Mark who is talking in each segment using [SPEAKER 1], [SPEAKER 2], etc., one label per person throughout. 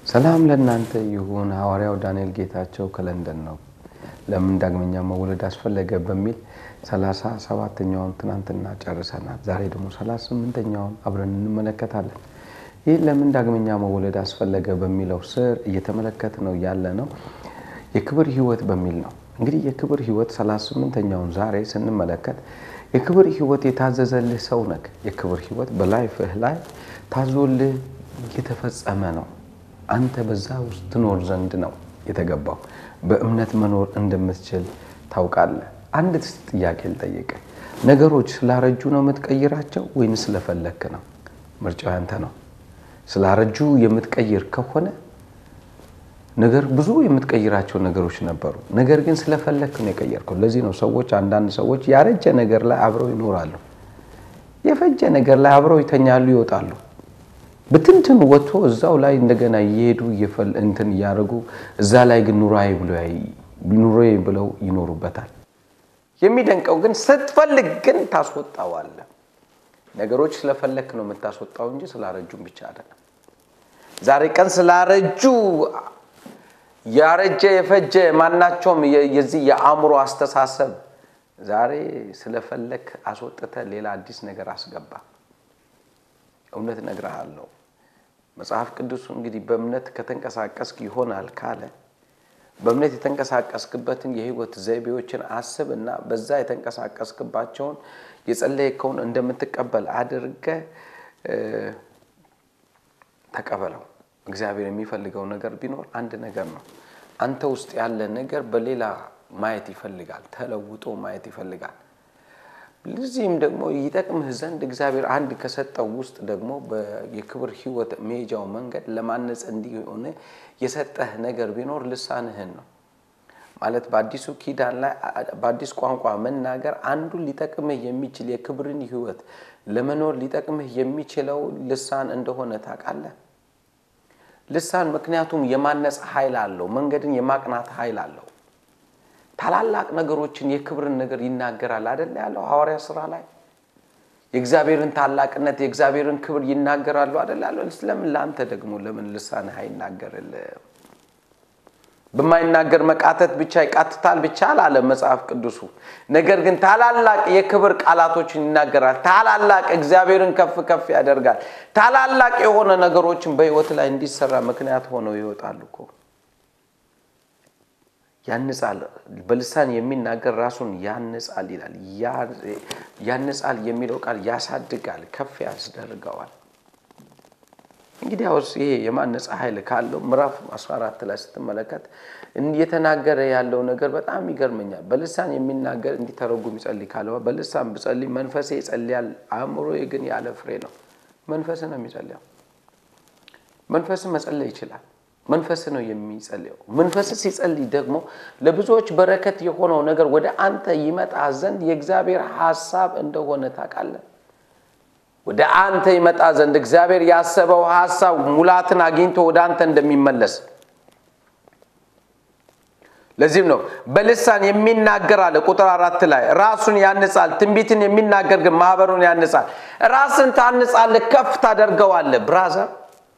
[SPEAKER 1] ሰላም ለእናንተ ይሁን። ሐዋርያው ዳንኤል ጌታቸው ከለንደን ነው። ለምን ዳግመኛ መወለድ አስፈለገ በሚል ሰላሳ ሰባተኛውን ትናንትና ጨርሰናል። ዛሬ ደግሞ ሰላሳ ስምንተኛውን አብረን እንመለከታለን። ይህ ለምን ዳግመኛ መወለድ አስፈለገ በሚለው ስር እየተመለከት ነው ያለ ነው የክብር ሕይወት በሚል ነው። እንግዲህ የክብር ሕይወት ሰላሳ ስምንተኛውን ዛሬ ስንመለከት የክብር ሕይወት የታዘዘልህ ሰው ነህ። የክብር ሕይወት በላይፍህ ላይ ታዞልህ የተፈጸመ ነው። አንተ በዛ ውስጥ ትኖር ዘንድ ነው የተገባው። በእምነት መኖር እንደምትችል ታውቃለህ። አንድ ጥያቄ ልጠይቅ። ነገሮች ስላረጁ ነው የምትቀይራቸው ወይን ስለፈለክ ነው? ምርጫው ያንተ ነው። ስላረጁ የምትቀይር ከሆነ ነገር ብዙ የምትቀይራቸው ነገሮች ነበሩ። ነገር ግን ስለፈለክ ነው የቀየርከው። ለዚህ ነው ሰዎች አንዳንድ ሰዎች ያረጀ ነገር ላይ አብረው ይኖራሉ፣ የፈጀ ነገር ላይ አብረው ይተኛሉ፣ ይወጣሉ። ብትንትን ወጥቶ እዛው ላይ እንደገና እየሄዱ እንትን እያደረጉ እዛ ላይ ግን ኑራዬ ኑሮዬ ብለው ይኖሩበታል። የሚደንቀው ግን ስትፈልግ ግን ታስወጣዋለህ። ነገሮች ስለፈለክ ነው የምታስወጣው እንጂ ስላረጁም ብቻ አይደለም። ዛሬ ቀን ስላረጁ ያረጀ የፈጀ ማናቸውም የዚህ የአእምሮ አስተሳሰብ ዛሬ ስለፈለክ አስወጥተ ሌላ አዲስ ነገር አስገባ። እውነት እነግርሃለሁ። መጽሐፍ ቅዱሱ እንግዲህ በእምነት ከተንቀሳቀስክ ይሆናል ካለ በእምነት የተንቀሳቀስክበትን የህይወት ዘይቤዎችን አስብ እና በዛ የተንቀሳቀስክባቸውን የጸለይከውን እንደምትቀበል አድርገ ተቀበለው። እግዚአብሔር የሚፈልገው ነገር ቢኖር አንድ ነገር ነው። አንተ ውስጥ ያለ ነገር በሌላ ማየት ይፈልጋል፣ ተለውጦ ማየት ይፈልጋል። ለዚህም ደግሞ ይጠቅምህ ዘንድ እግዚአብሔር አንድ ከሰጠው ውስጥ ደግሞ የክብር ህይወት መሄጃው መንገድ ለማነጽ እንዲሆን የሰጠህ ነገር ቢኖር ልሳንህን ነው። ማለት በአዲሱ ኪዳን ላይ በአዲስ ቋንቋ መናገር አንዱን ሊጠቅምህ የሚችል የክብርን ህይወት ለመኖር ሊጠቅምህ የሚችለው ልሳን እንደሆነ ታውቃለህ። ልሳን ምክንያቱም የማነጽ ኃይል አለው። መንገድን የማቅናት ኃይል አለው። ታላላቅ ነገሮችን የክብርን ነገር ይናገራል አይደል ያለው ሐዋርያ ስራ ላይ የእግዚአብሔርን ታላቅነት የእግዚአብሔርን ክብር ይናገራሉ አይደል ያለው። ስለምን ለአንተ ደግሞ ለምን ልሳንህ አይናገርልህም? በማይናገር መቃተት ብቻ ይቃትታል ብቻ አላለ መጽሐፍ ቅዱሱ። ነገር ግን ታላላቅ የክብር ቃላቶችን ይናገራል። ታላላቅ እግዚአብሔርን ከፍ ከፍ ያደርጋል። ታላላቅ የሆነ ነገሮችን በህይወት ላይ እንዲሰራ ምክንያት ሆነው ይወጣሉ እኮ ያንጻል። በልሳን የሚናገር ራሱን ያንጻል ይላል። ያንጻል የሚለው ቃል ያሳድጋል፣ ከፍ ያስደርገዋል። እንግዲህ አውስ ይሄ የማነጻ ኃይል ካለው ምዕራፍ 14 ላይ ስትመለከት እየተናገረ ያለው ነገር በጣም ይገርመኛል። በልሳን የሚናገር እንዲተረጉም ይጸልይ ካለ በልሳን ብጸልይ መንፈሴ ይጸልያል፣ አእምሮዬ ግን ያለ ፍሬ ነው። መንፈስ ነው የሚጸልየው። መንፈስ መጸለይ ይችላል። መንፈስ ነው የሚጸልየው። መንፈስ ሲጸልይ ደግሞ ለብዙዎች በረከት የሆነው ነገር ወደ አንተ ይመጣ ዘንድ የእግዚአብሔር ሐሳብ እንደሆነ ታውቃለህ። ወደ አንተ ይመጣ ዘንድ እግዚአብሔር ያሰበው ሐሳብ ሙላትን አግኝቶ ወደ አንተ እንደሚመለስ ለዚህም ነው በልሳን የሚናገር አለ ቁጥር አራት ላይ ራሱን ያንጻል። ትንቢትን የሚናገር ግን ማህበሩን ያንጻል። ራስን ታንጻለህ፣ ከፍ ታደርገዋለህ። ብራዘር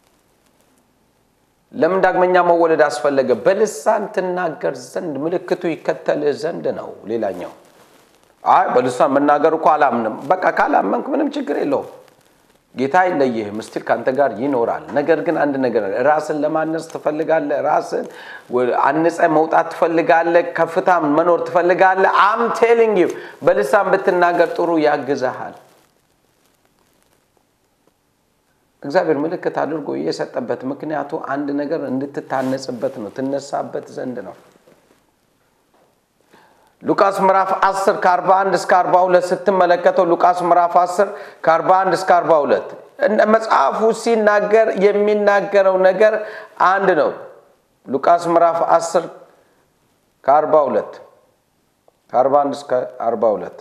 [SPEAKER 1] ለምን ዳግመኛ መወለድ አስፈለገ? በልሳን ትናገር ዘንድ ምልክቱ ይከተልህ ዘንድ ነው። ሌላኛው አይ በልሳን መናገር እኮ አላምንም። በቃ ካላመንክ ምንም ችግር የለውም። ጌታ አይለይህም፣ ስቲል ከአንተ ጋር ይኖራል። ነገር ግን አንድ ነገር ራስን ለማነጽ ትፈልጋለህ፣ ራስን አንጸ መውጣት ትፈልጋለህ፣ ከፍታ መኖር ትፈልጋለህ። አም ቴሊንግ ዩ በልሳን ብትናገር ጥሩ ያግዛሃል። እግዚአብሔር ምልክት አድርጎ የሰጠበት ምክንያቱ አንድ ነገር እንድትታነጽበት ነው፣ ትነሳበት ዘንድ ነው። ሉቃስ ምዕራፍ 10 ከ41 እስከ 42 ስትመለከተው ሉቃስ ምዕራፍ 10 ከ41 እስከ 42 መጽሐፉ ሲናገር የሚናገረው ነገር አንድ ነው። ሉቃስ ምዕራፍ 10 ከ42 ከ41 እስከ 42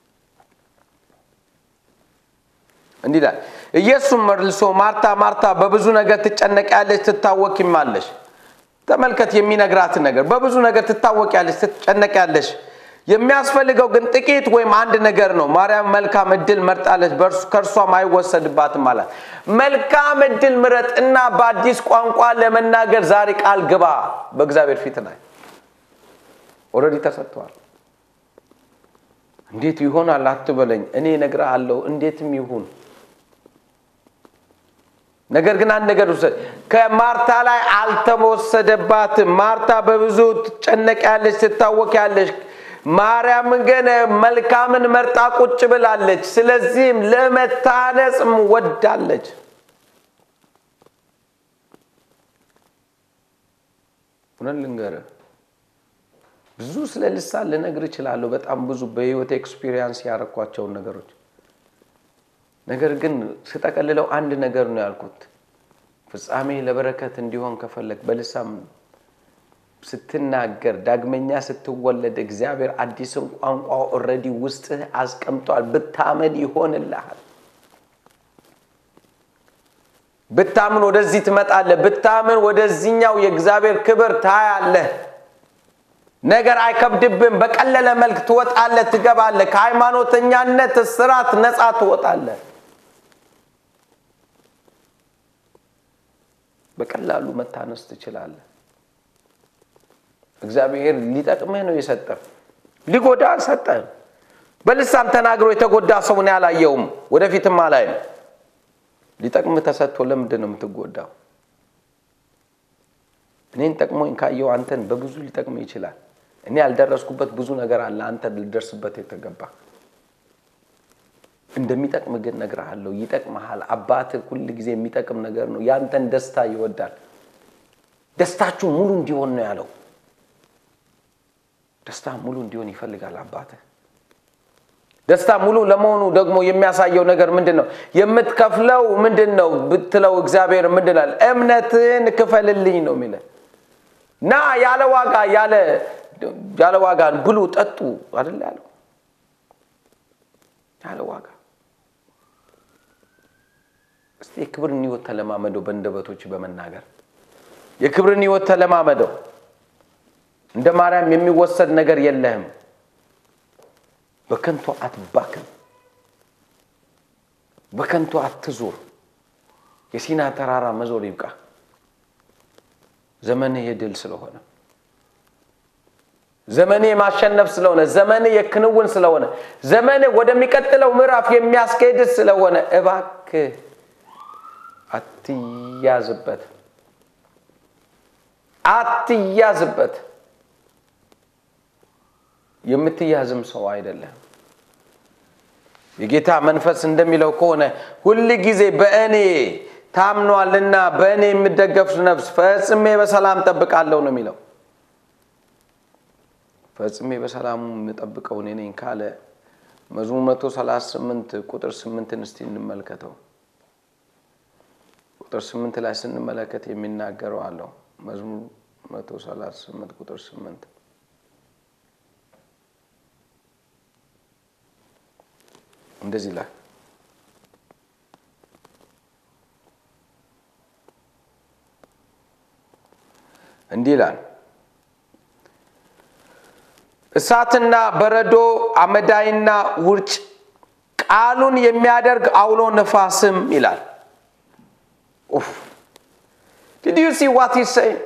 [SPEAKER 1] እንዲህ ይላል። ኢየሱስ መልሶ ማርታ ማርታ በብዙ ነገር ትጨነቂያለሽ፣ ትታወኪማለሽ። ተመልከት የሚነግራትን ነገር በብዙ ነገር ትታወቂያለሽ፣ ትጨነቂያለሽ። የሚያስፈልገው ግን ጥቂት ወይም አንድ ነገር ነው። ማርያም መልካም እድል መርጣለች፣ ከእርሷም አይወሰድባትም አላት። መልካም እድል ምረጥ እና በአዲስ ቋንቋ ለመናገር ዛሬ ቃል ግባ። በእግዚአብሔር ፊት ላይ ኦልሬዲ ተሰጥተዋል። እንዴት ይሆናል አትበለኝ፣ እኔ እነግርሃለሁ እንዴትም ይሁን። ነገር ግን አንድ ነገር ውሰድ። ከማርታ ላይ አልተወሰደባትም። ማርታ በብዙ ትጨነቂያለሽ፣ ትታወቂያለሽ። ማርያም ግን መልካምን መርጣ ቁጭ ብላለች። ስለዚህም ለመታነጽም ወዳለች። እውነት ልንገርህ ብዙ ስለ ልሳን ልነግር እችላለሁ። በጣም ብዙ በህይወት ኤክስፒሪየንስ ያረኳቸውን ነገሮች ነገር ግን ስጠቀልለው አንድ ነገር ነው ያልኩት። ፍጻሜ ለበረከት እንዲሆን ከፈለግ በልሳን ስትናገር ዳግመኛ ስትወለድ እግዚአብሔር አዲስን ቋንቋ ኦልሬዲ ውስጥህ አስቀምጧል። ብታመን ይሆንልሃል። ብታምን ወደዚህ ትመጣለህ። ብታምን ወደዚህኛው የእግዚአብሔር ክብር ታያለህ። ነገር አይከብድብም። በቀለለ መልክ ትወጣለህ፣ ትገባለህ። ከሃይማኖተኛነት ስርዓት ነፃ ትወጣለህ። በቀላሉ መታነስ ትችላለህ። እግዚአብሔር ሊጠቅምህ ነው የሰጠህ፣ ሊጎዳ አልሰጠህም። በልሳን ተናግሮ የተጎዳ ሰው እኔ አላየውም፣ ወደፊትም አላይም። ሊጠቅምህ ተሰጥቶ ለምንድን ነው የምትጎዳው? እኔን ጠቅሞኝ ካየው አንተን በብዙ ሊጠቅምህ ይችላል። እኔ ያልደረስኩበት ብዙ ነገር አለ፣ አንተ ልደርስበት የተገባ እንደሚጠቅም ግን እነግርሃለሁ። ይጠቅመሃል። አባትህ ሁል ጊዜ የሚጠቅም ነገር ነው። ያንተን ደስታ ይወዳል። ደስታችሁ ሙሉ እንዲሆን ነው ያለው። ደስታ ሙሉ እንዲሆን ይፈልጋል አባትህ። ደስታ ሙሉ ለመሆኑ ደግሞ የሚያሳየው ነገር ምንድን ነው? የምትከፍለው ምንድን ነው ብትለው እግዚአብሔር ምንድን አለ? እምነትህን ክፈልልኝ ነው የሚለ እና ያለ ዋጋ ያለ ዋጋን ብሉ ጠጡ አይደል ያለው ያለ ዋጋ እስቲ የክብርን ህይወት ተለማመደው። በእንደበቶች በመናገር የክብርን ህይወት ተለማመደው። እንደ ማርያም የሚወሰድ ነገር የለህም። በከንቱ አትባክን፣ በከንቱ አትዙር። የሲና ተራራ መዞር ይብቃ። ዘመንህ የድል ስለሆነ፣ ዘመንህ የማሸነፍ ስለሆነ፣ ዘመንህ የክንውን ስለሆነ፣ ዘመንህ ወደሚቀጥለው ምዕራፍ የሚያስኬድ ስለሆነ እባክህ አትያዝበት፣ አትያዝበት። የምትያዝም ሰው አይደለም። የጌታ መንፈስ እንደሚለው ከሆነ ሁል ጊዜ በእኔ ታምኗልና በእኔ የምደገፍ ነፍስ ፈጽሜ በሰላም ጠብቃለሁ ነው የሚለው። ፈጽሜ በሰላሙ የምጠብቀው እኔ ነኝ ካለ መዝሙር መቶ ሰላሳ ስምንት ቁጥር ስምንትን እስቲ እንመልከተው። ቁጥር ስምንት ላይ ስንመለከት የሚናገረው አለው። መዝሙር መቶ ሰላሳ ስምንት ቁጥር ስምንት እንደዚህ ላይ እንዲህ ይላል፣ እሳትና በረዶ አመዳይና ውርጭ ቃሉን የሚያደርግ አውሎ ነፋስም ይላል። ዲድ ዩ ሲ ዋት ሂዝ ሴይንግ?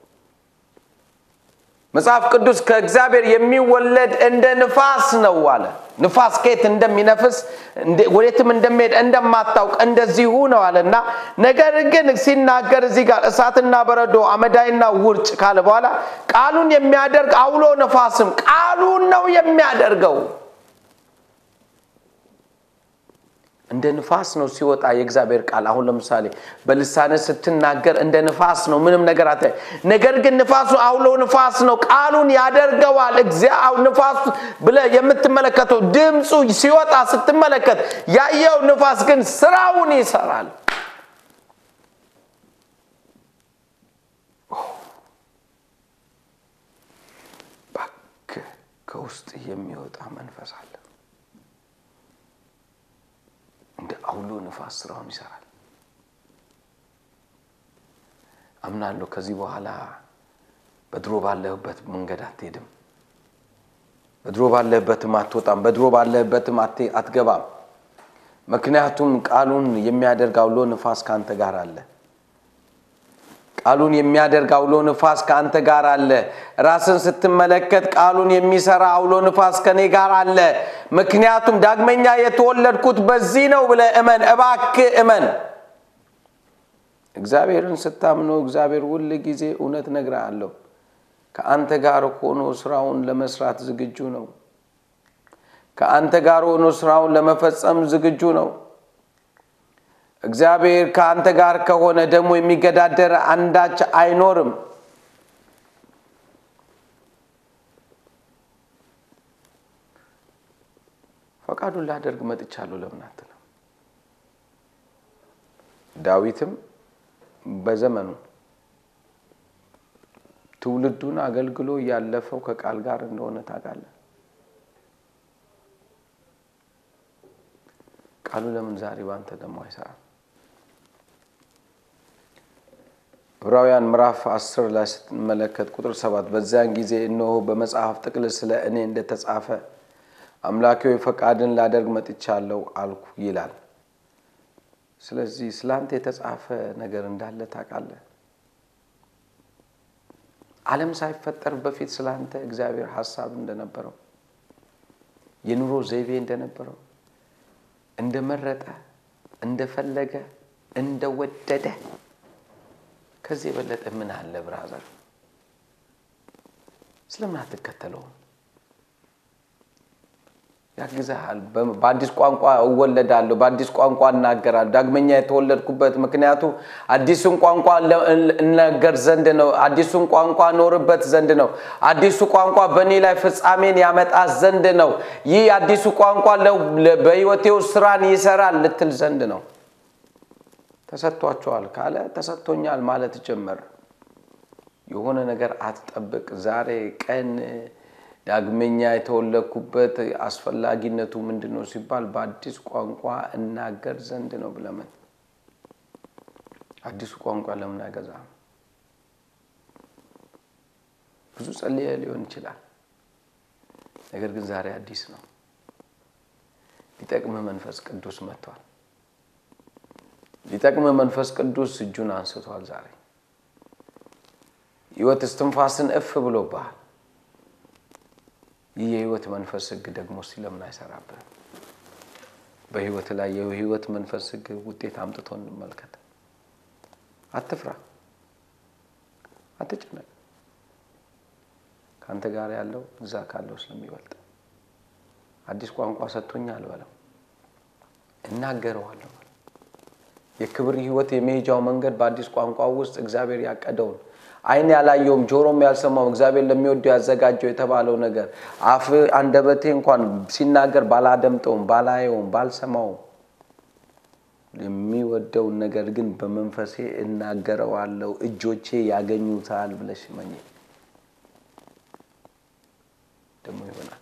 [SPEAKER 1] መጽሐፍ ቅዱስ ከእግዚአብሔር የሚወለድ እንደ ንፋስ ነው አለ። ንፋስ ከየት እንደሚነፍስ ወዴትም እንደሚሄድ እንደማታውቅ እንደዚሁ ነው አለ እና ነገር ግን ሲናገር እዚህ ጋር እሳትና በረዶ አመዳይና ውርጭ ካለ በኋላ ቃሉን የሚያደርግ አውሎ ነፋስም ቃሉን ነው የሚያደርገው። እንደ ንፋስ ነው ሲወጣ የእግዚአብሔር ቃል። አሁን ለምሳሌ በልሳነ ስትናገር እንደ ንፋስ ነው፣ ምንም ነገር አታ ነገር ግን ንፋሱ አውሎ ንፋስ ነው፣ ቃሉን ያደርገዋል። ንፋሱ ብለህ የምትመለከተው ድምፁ ሲወጣ ስትመለከት ያየው ንፋስ ግን ስራውን ይሰራል። እባክህ ከውስጥ የሚወጣ መንፈስ አለ እንደ አውሎ ንፋስ ስራውን ይሰራል። አምናለሁ ከዚህ በኋላ በድሮ ባለህበት መንገድ አትሄድም። በድሮ ባለህበትም አትወጣም፣ በድሮ ባለህበትም አትገባም። ምክንያቱም ቃሉን የሚያደርግ አውሎ ንፋስ ከአንተ ጋር አለ። ቃሉን የሚያደርግ አውሎ ንፋስ ከአንተ ጋር አለ። ራስን ስትመለከት ቃሉን የሚሰራ አውሎ ንፋስ ከኔ ጋር አለ። ምክንያቱም ዳግመኛ የተወለድኩት በዚህ ነው ብለህ እመን፣ እባክህ እመን። እግዚአብሔርን ስታምነው እግዚአብሔር ሁል ጊዜ እውነት እነግርሃለሁ ከአንተ ጋር ሆኖ ስራውን ለመስራት ዝግጁ ነው። ከአንተ ጋር ሆኖ ስራውን ለመፈጸም ዝግጁ ነው። እግዚአብሔር ከአንተ ጋር ከሆነ ደግሞ የሚገዳደር አንዳች አይኖርም። ፈቃዱን ላደርግ መጥቻለሁ ለምን አትልም? ዳዊትም በዘመኑ ትውልዱን አገልግሎ ያለፈው ከቃል ጋር እንደሆነ ታውቃለህ። ቃሉ ለምን ዛሬ ባንተ ደግሞ አይሰራም? ዕብራውያን ምዕራፍ አስር ላይ ስትመለከት ቁጥር ሰባት በዚያን ጊዜ እነሆ በመጽሐፍ ጥቅል ስለ እኔ እንደተጻፈ አምላኬ ሆይ ፈቃድን ላደርግ መጥቻለሁ አልኩ ይላል። ስለዚህ ስለ አንተ የተጻፈ ነገር እንዳለ ታውቃለህ። ዓለም ሳይፈጠር በፊት ስለ አንተ እግዚአብሔር ሀሳብ እንደነበረው የኑሮ ዘይቤ እንደነበረው እንደመረጠ እንደፈለገ እንደወደደ ከዚህ የበለጠ ምን አለ? ብራዘር ስለምን አትከተለውም? ያግዛሃል። በአዲስ ቋንቋ እወለዳለሁ፣ በአዲስ ቋንቋ እናገራለሁ። ዳግመኛ የተወለድኩበት ምክንያቱ አዲሱን ቋንቋ እናገር ዘንድ ነው። አዲሱን ቋንቋ ኖርበት ዘንድ ነው። አዲሱ ቋንቋ በእኔ ላይ ፍጻሜን ያመጣ ዘንድ ነው። ይህ አዲሱ ቋንቋ በሕይወቴ ውስጥ ስራን ይሰራል ልትል ዘንድ ነው። ተሰጥቷቸዋል ካለ ተሰጥቶኛል ማለት ጀመር። የሆነ ነገር አትጠብቅ። ዛሬ ቀን ዳግመኛ የተወለድኩበት አስፈላጊነቱ ምንድን ነው ሲባል በአዲስ ቋንቋ እናገር ዘንድ ነው ብለምን አዲሱ ቋንቋ ለምን አይገዛም? ብዙ ጸልየ ሊሆን ይችላል። ነገር ግን ዛሬ አዲስ ነው። ሊጠቅምህ መንፈስ ቅዱስ መጥቷል። ሊጠቅምህ መንፈስ ቅዱስ እጁን አንስቷል። ዛሬ ሕይወት እስትንፋስን እፍ ብሎብሃል። ይህ የህይወት መንፈስ ህግ ደግሞ እስቲ ለምን አይሰራብህም? በህይወት ላይ የህይወት መንፈስ ህግ ውጤት አምጥቶ እንመልከት። አትፍራ፣ አትጨነቅ። ከአንተ ጋር ያለው እዛ ካለው ስለሚበልጥ አዲስ ቋንቋ ሰጥቶኛል በለው፣ እናገረዋለሁ። የክብር ህይወት የመሄጃው መንገድ በአዲስ ቋንቋ ውስጥ እግዚአብሔር ያቀደውን ዓይን ያላየውም ጆሮም ያልሰማውም እግዚአብሔር ለሚወደው ያዘጋጀው የተባለው ነገር አፍ አንደበቴ እንኳን ሲናገር ባላደምጠውም ባላየውም ባልሰማውም የሚወደውን ነገር ግን በመንፈሴ እናገረዋለሁ፣ እጆቼ ያገኙታል ብለሽ መኝ ደግሞ ይሆናል።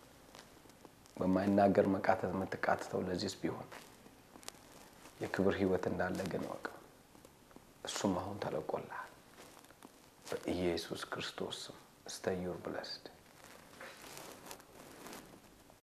[SPEAKER 1] በማይናገር መቃተት የምትቃትተው ለዚህስ ቢሆን የክብር ህይወት እንዳለ ግን ወቅ እሱም አሁን ተለቆልሃል። በኢየሱስ ክርስቶስ ስም ስተዩር ብለስድ